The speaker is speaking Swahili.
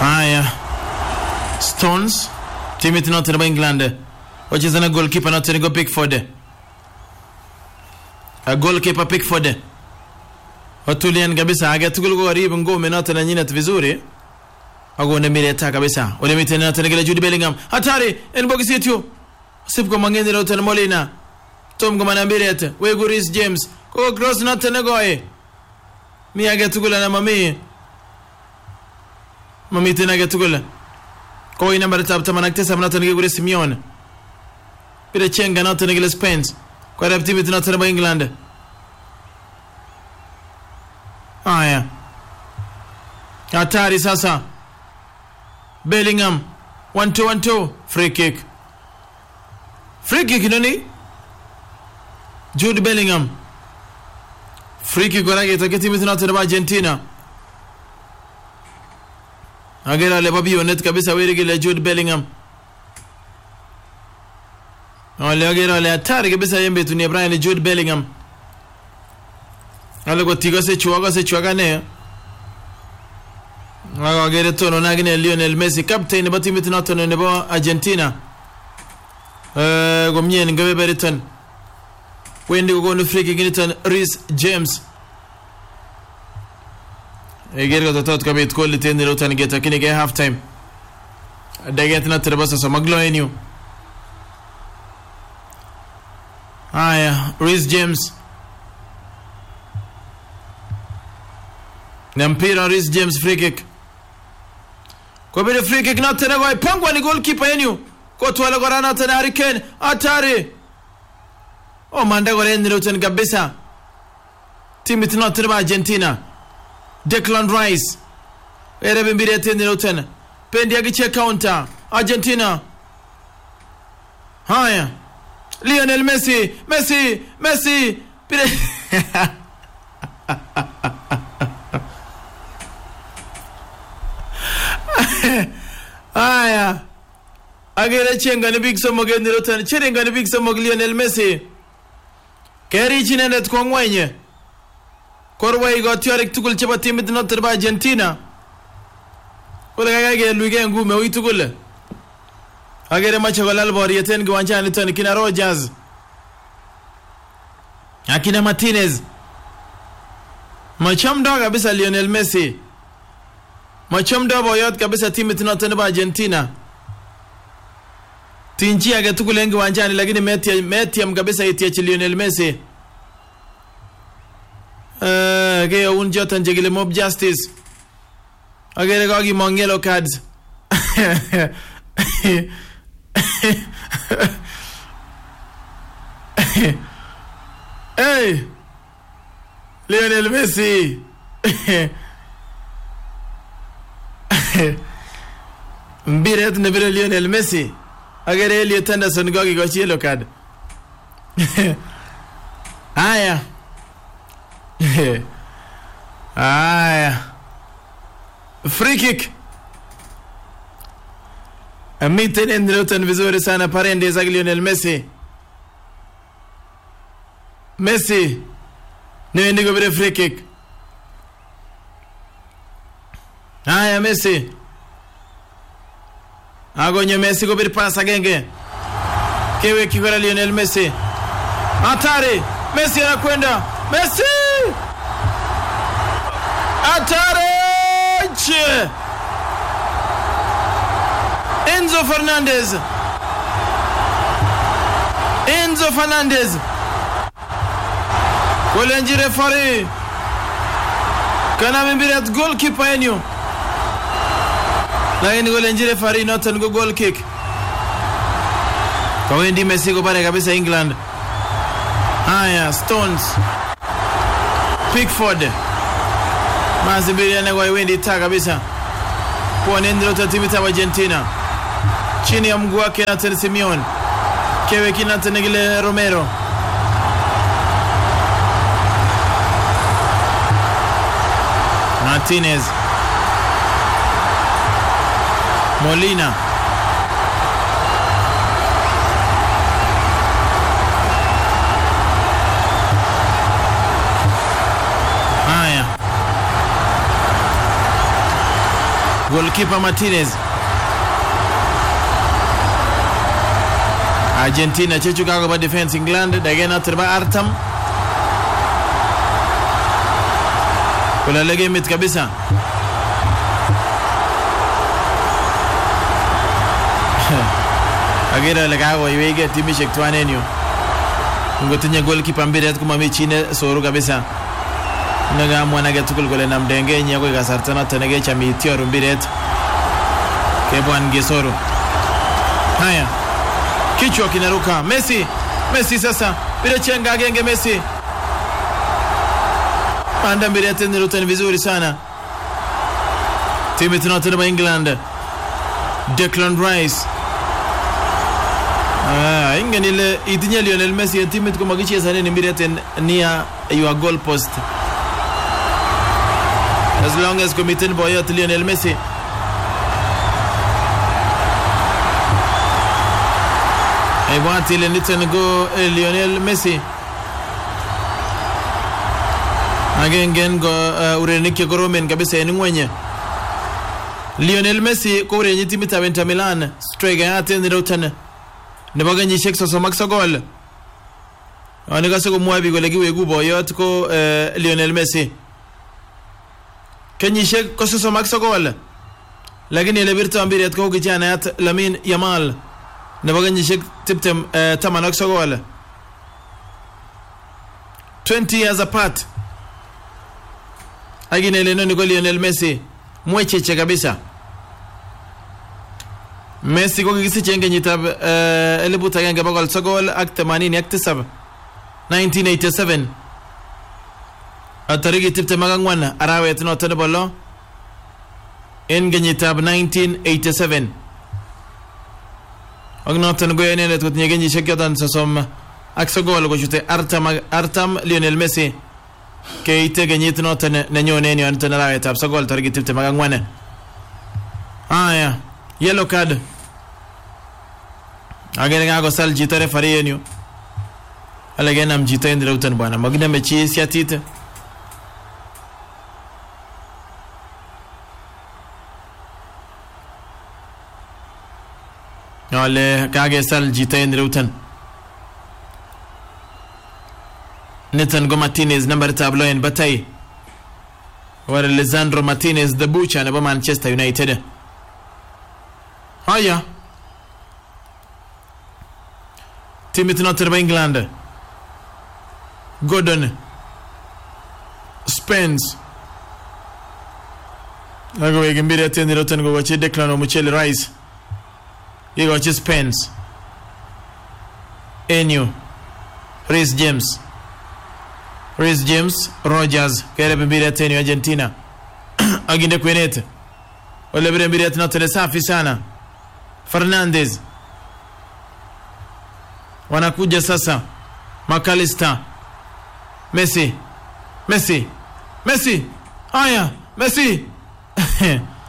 Haya, Stones timit noton nebo England wacheza na goalkeeper noton iko Pickford. A goalkeeper Pickford watulian kabisa, age tugul ko karibu ngome noton nenyinet vizuri akone mireta kabisa ole miten noton kile Jude Bellingham hatari en bokisit yu sip ko mangeni noton Molina tom ko mana miret wegu Reece James ko cross noton negoe mi age tugul ana mami mamiten age tugul koi nambaritab taman ak tisab noton nekikure Simeon bire chenga noton nekile Spence kwarab timit noton nebo England haya hatari sasa Bellingham 1-2-1-2 free kick free kick nani Jude Bellingham free kick korake itoke timit noton nebo Argentina agere ale bo bionet kabisa weri kile Jude Bellingham ale agere ale hatari kabisa en betuni Brian Jude Bellingham ale kotikose chu akose chu akane ak agere tonon akine Lionel Messi captain nebo timit noton nebo Argentina Eh, komie en kebeberiton wendi kokonu free kick niton Reece James Eger kototot kobit kolit en ireyuton ketokchinigei half time daget noton nebo sosom ak lo en yu haya Reece James na mpira Reece James free kick kobire free kick noton nekoi pangwa ni goalkeeper en yu kotwale kora noton Harry Kane hatari omanda kora en ireyuton kabisa timit noton nebo Argentina Declan Rice erebe mbiret en ireyuton pendi akichek counter Argentina haya Lionel Messi Messi Messi pire haya agere chengani biik somok en ireyuton cherengani biik somok Lionel Messi kerich inendet kwa ngweny korwai kotiorik tugul chebo timit noton nebo Argentina kole kaikai kelugei ngume ui tugul agere mache kolal boriet en kiwanjaniton kina Rogers akina Martinez machamdo kabisa Lionel Messi machamdo boyot kabisa timit noton nebo Argentina tinchi age tugul en kiwanjani lakini metiam, metiam kabisa itiechi Lionel Messi Uh, keyoun choton chekile mob justice agere kakimong yellow cards hey Lionel Messi mbiret nebire Lionel Messi agere Elliot Anderson kakikochi yellow card haya haya free kick miten en ireyuton vizuri sana Paredes ak Lionel Messi Messi newendi kobire free kick haya Messi akonyo Messi kobir pas agenge kewekyi kora Lionel Messi hatari Messi anakwenda Messi Atareche Enzo Fernandez Enzo Fernandez kolenji refari kana mimbiret goalkeeper enyu lakini kolenji refari noton ko goal kick kawendi Messi kopare kabisa England haya Stones Pickford mazingira nekoi wendi taa kabisa pwani ndiloto timit ab Argentina chini ya mguu wake Nathan Simeon keweki Nathan kile Romero Martinez Molina haya Goalkeeper Martinez. Argentina chechu kakoba defense England dage noton ba artam kulale gemit kabisa agere ale kakoiwege timishek twan en yu ngotinye goalkeeper mbiret komami chi ne soru kabisa nekamwan age tugul kole namdengenyi akoi kasarta noton nekecham itioru mbiret kebwan kesoru haya kichwa kinaruka Messi Messi sasa bila chenga agenge Messi panda mbiret nirutan vizuri sana timu tunaotana England Declan Rice Ah, ingen ile itinye Lionel Messi en timit komakichesanen mbiret en near your goal post as long as komiten boyot Lionel Messi ibwat ile niton ko eh, Lionel Messi agengen ko uh, urerenik chekoromen kabisa en ngweny Lionel Messi ko urerenyi timitab Inter Milan strikeyat en ireuton nebo kenyisiek sosom ak sogol nekose komwoe biik kole kiweku boyot ko uh, Lionel Messi kenyisiek ko sosom ak sogol lakini ele birto mbiret ko kijanayat Lamin Yamal nebo kenyisiek tiptem uh, taman ak sogol 20 years apart lakini ele inoni ko Lionel Messi mwecheche kabisa Messi ko kikisiche en kenyitab uh, elibut agenge bokol sogol ak themanini ak tisab 1987 tarikit tiptem ak ang'wan arawet noton nebo lo en kenyitab 1987 ak noton ko inendet kotinye kenyisiek choton sosom ak sogol kochute artam, ak- artam Lionel Messi keite kenyit noton nenyone en yoniton arawetab sogol tarikit tiptem ak ang'wan haya yellow card agere kakosal chito refari en yu ale kenam chito en ireuton bwana makiname chi siatit ale kakesal chito en ireuton niton ko martinez nambaritab lo en batai ware lisandro martinez the butcher nebo manchester united haya timit noton nebo england gordon spens akowek mbiret en ireuton kokochi declan omucheli rice kikochi spens enyu Reece James Reece James Rogers kereb mbiret en yu Argentina akinde kwenet ole bire mbiret noton safi sana Fernandez wanakuja sasa McAllister Messi Messi Messi haya Messi